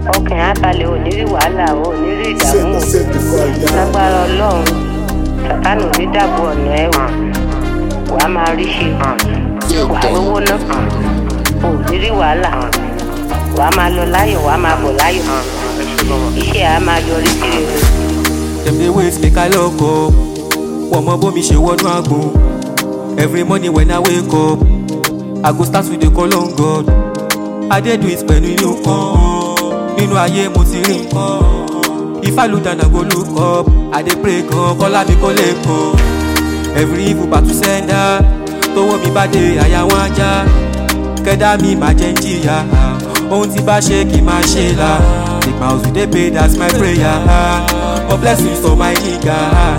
ọkàn á balẹ̀ ò ní rí wàhálà ò ní rí ìdààmú Set, set the fire. lágbára ọlọ́run sàtánù ní dàbò ọ̀nà ẹ̀ wò wàá máa rí ṣe wàá rówó ná ò ní rí wàhálà wàá máa lọ láyọ̀ wàá máa bọ̀ láyọ̀ iṣẹ́ á máa yọrí sí rere. Dem dey wait make I lock up. Wọ́n mọ bómi ṣe wọnú àgbọn. Every morning when I wake up, I go start with the call on God. I dey do it pẹ̀lú inú kan. Nínú ayé mo ti rí nǹkan. If I look down, I go look up. I dey pray gan, kọ́lá mi kó lè kàn. Every evil battle sender. Tówó mi bá dé àyà wọn ajá. Kẹ́dá mi máa jẹ́ ń jìyà. Ohun tí bá ṣe kì í máa ṣe là. The miles we dey pay, that's my prayer. For blessings for my nigga.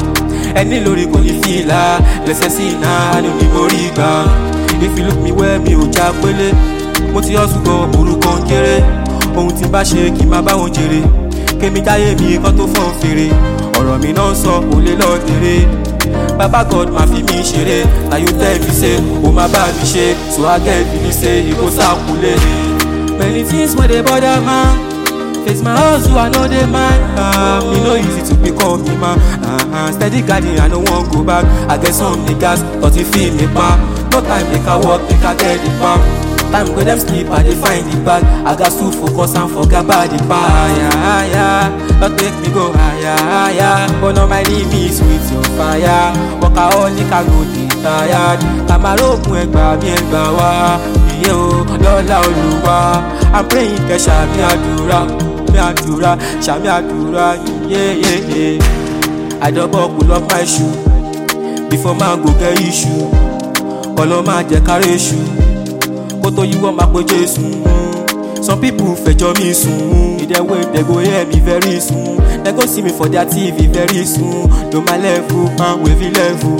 Ẹni lórí kò ní fìlà. Blessed sí iná, àánú ni mo rí gbà. If you look me well, mi ò já pélé. Mo ti hustle gan, orúkọ ń kéré. Ohun tí bá ṣe kì í máa bá wọn jèrè. Kémi jáyé mi kan tó fọ́n fèrè. Ọ̀rọ̀ mi náà sọ kò lè lọ tèrè. Baba God ma fi mi ṣeré. Na you tell me say, o ma bá mi ṣe. So I get feeling say, e go sákulé. Many things wey dey bother man. Face my hustle, I know dey mind. Um, e no easy to become me man. Uh-huh. Steady guiding, I no wan go back. I get some niggas, but e feel me pa. No time make I work, make I get the palm. Time go dem sleep, I dey find the bag. I gats to focus and forget about the fire. higher. Don't make me go higher, higher. Burn on my limits with your fire. Workaholic, I go dey tired. Kàmárógùn ẹgbà mi ẹgbà wá. Ìyẹn o, lọ́lá olùwà. I'm praying kẹ́ ṣàmì àdúrà. Mi àdúrà, ṣàmì àdúrà. Yeah, yeah, yeah. I double pull up my shoe. Before man go get issue. Kọ́lọ́ máa jẹ́ kárí èṣù. kó tó yíwọ́ máa pe jésù. some people fẹjọ́ mi sùn. ìdẹ̀ wey dem go hear me very soon. dem go see me for their tv very soon. no my level and wavy level.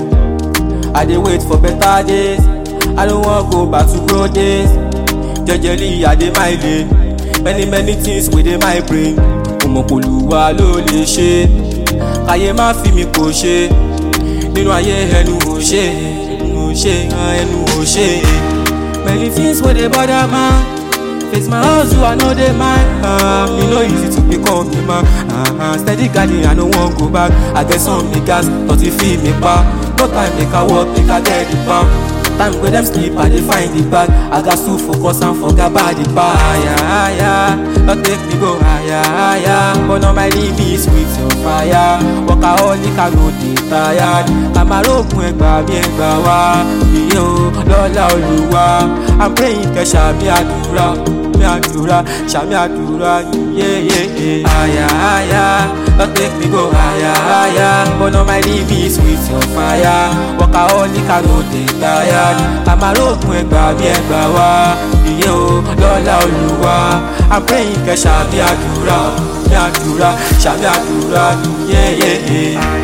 i dey wait for better days. i no wan go back to pro days. jẹjẹli i dey my lane. many many things wey dey my brain. òmòpolùwà ló lè ṣe. káyé má fi mi kò ṣe. nínú ayé ẹnu ò ṣe ẹnu ò ṣe ẹnu ò ṣe. Many things wey dey bother man. Face my hustle, I know dey mind. Um, e no easy to become a man. Uh-huh. Steady guiding, I no wan go back. I get some niggas, but e feel me pa. No time make I work, make I get the palm. Time wey dem sleep, I dey find the bag. I gats to focus and forget about the fire. higher. Don't take me go higher, higher. Burn on my limits with your fire. Workaholic, I go dey tired. Kàmárógùn ẹgbà mi ẹgbà wá. Ìyẹn o, lọ́lá olùwà. I'm praying kẹ́ ṣàmì àdúrà. Mi àdúrà, ṣàmì àdúrà. Yeah, yeah, yeah. Higher, higher. Don't take me go higher, higher. Burn on my limits with your fire. Workaholic, I go dey tired. Kàmárógùn ẹgbà mi ẹgbà wá. Ìyẹn o, lọ́lá olùwà. I'm praying kẹ́ ṣàmì àdúrà. Mi àdúrà, ṣàmì àdúrà. Yeah, yeah, yeah.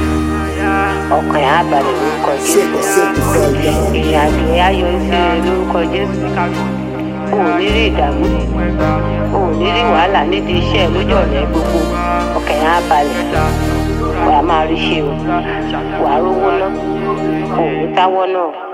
ọkàn á balẹ̀ lórúkọ Set, jésù set the fire. ìrìn àjò ẹ̀ á yọrí sí rere lórúkọ jésù o ò ní rí ìdààmú o ò ní rí wàhálà nídìí iṣẹ́ ẹ lójú ọ̀nà ẹ gbogbo ọkàn á balẹ̀ wàá máa rí ṣe o wàá rówó ná o ò ní táwọ́ náà.